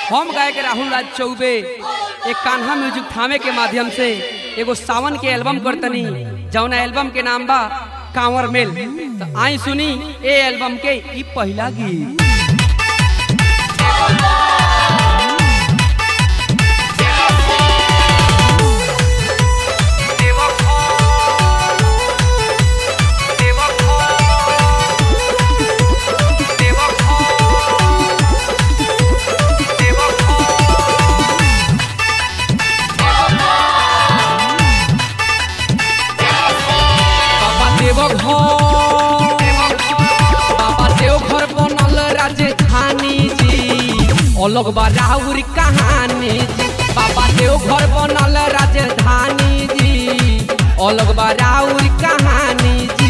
हम गायक राहुल राज चौबे एक कान्हा म्यूजिक थामे के माध्यम से एगो सावन के एल्बम करतनी जौन एल्बम के नाम बा कांवर मेल तो आई सुनी ए एल्बम के ई पहला गीत बाबा देव घर बाबा देव घर बनल राजधानी जी अलग बा राउर कहानी जी बाबा देव घर बनल राजधानी जी अलग बा राउर कहानी जी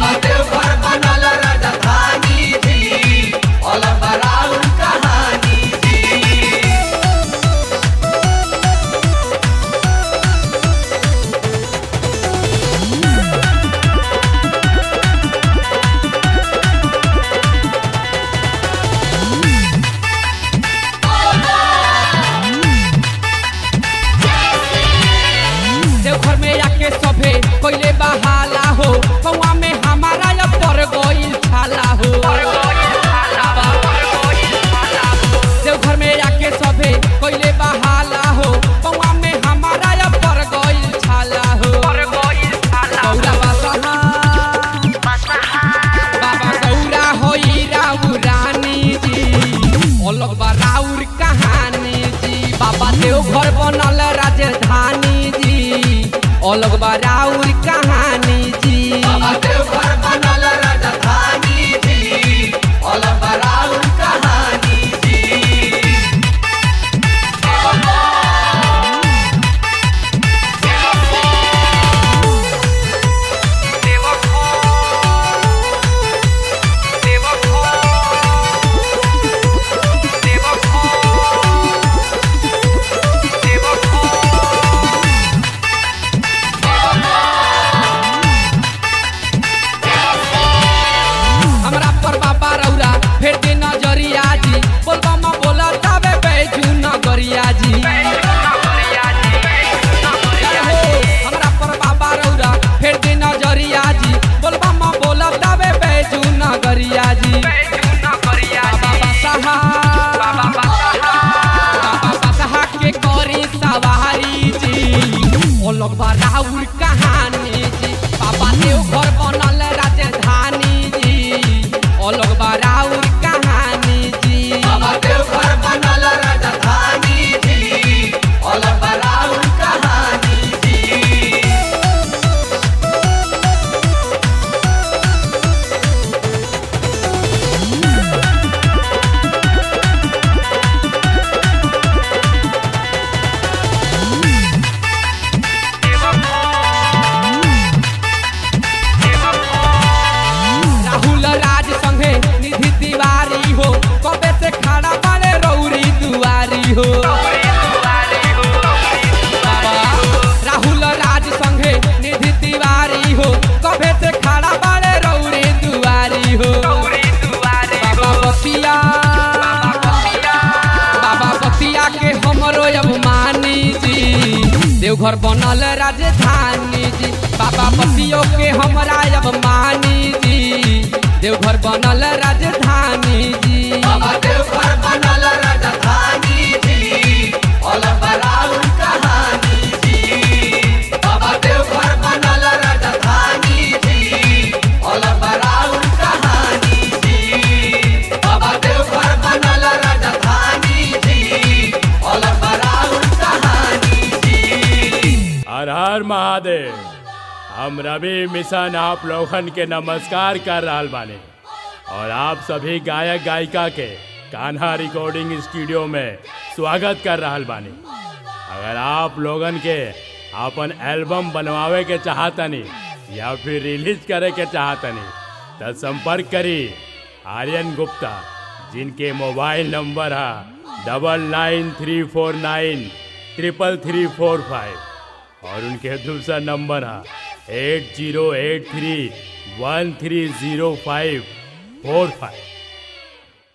देवघर में आके सभे पहले बहाला हो कौआ में हमारा अब पर गइल छाला हो देवघर में आके सभे पहले बहाला हो कौआ में हमारा अब पर गइल छाला हो गौरा बसहा बाबा गौरा होई राउ रानी जी अलग बा राउर कहानी जी बाबा देव घर बनल राजधानी जी अलग बा राउर कहानी जी हमरा पर बाबा रौरा फेर के नजरिया जी बोलबा म बोला तबे बैजू नगरिया जी हो, हमरा पर बाबा रौरा फेर के नजरिया जी बोलबा म बोला तबे बैजू नगरिया जी बाबा बसहा बाबा बसहा के करी सवारी जी अलग बा राउर कहानी जी बाबा देव घर बनल राजधानी जी अलग बा राउर कहानी जी राहुल राज संगे निधि तिवारी हो कबे से खड़ा बारे रौरी दुआरी हो बाबा, राहुल राज संगे निधि तिवारी हो कबे से खड़ा बारे रौरी दुआरी हो बाबा बसिया बाबा बसिया के हमरो अभिमानी जी देवघर बनल राजधानी जी बाबा बसियो के हमरा अभिमानी जी देवघर बनल राजधानी जी हर हर महादेव हम रवि मिशन आप लोगन के नमस्कार कर रहल बानी और आप सभी गायक गायिका के कान्हा रिकॉर्डिंग स्टूडियो में स्वागत कर रहल बानी अगर आप लोगन के अपन एल्बम बनवावे के चाहतनी या फिर रिलीज करे के चाहतनी तो संपर्क करी आर्यन गुप्ता जिनके मोबाइल नंबर है double nine three four nine triple three four five और उनके दूसरा नंबर है eight zero eight three one three zero five four five